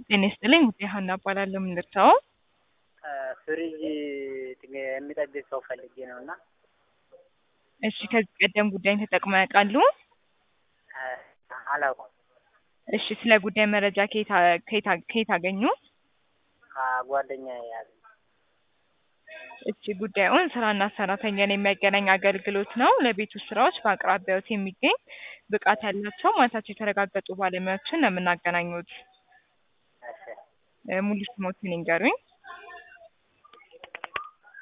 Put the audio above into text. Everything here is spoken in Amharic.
ጤና ይስጥልኝ ውጤ ሀና እባላለሁ። ምን ልርሳዎ? ፍሪጅ የሚጠግን ሰው ፈልጌ ነው እና እሺ ከዚህ ቀደም ጉዳይን ተጠቅመው ያውቃሉ? አላውቅም። እሺ ስለ ጉዳይ መረጃ ከየት አ- ከየት አ- ከየት አገኙ? ጓደኛ ያዝ እሺ ጉዳዩን ስራና ሰራተኛን የሚያገናኝ አገልግሎት ነው። ለቤት ውስጥ ስራዎች በአቅራቢያዎት የሚገኝ ብቃት ያላቸው ማለታቸው የተረጋገጡ ባለሙያዎችን ነው የምናገናኙት። እ ሙሉ ስሞትን ይንገሩኝ።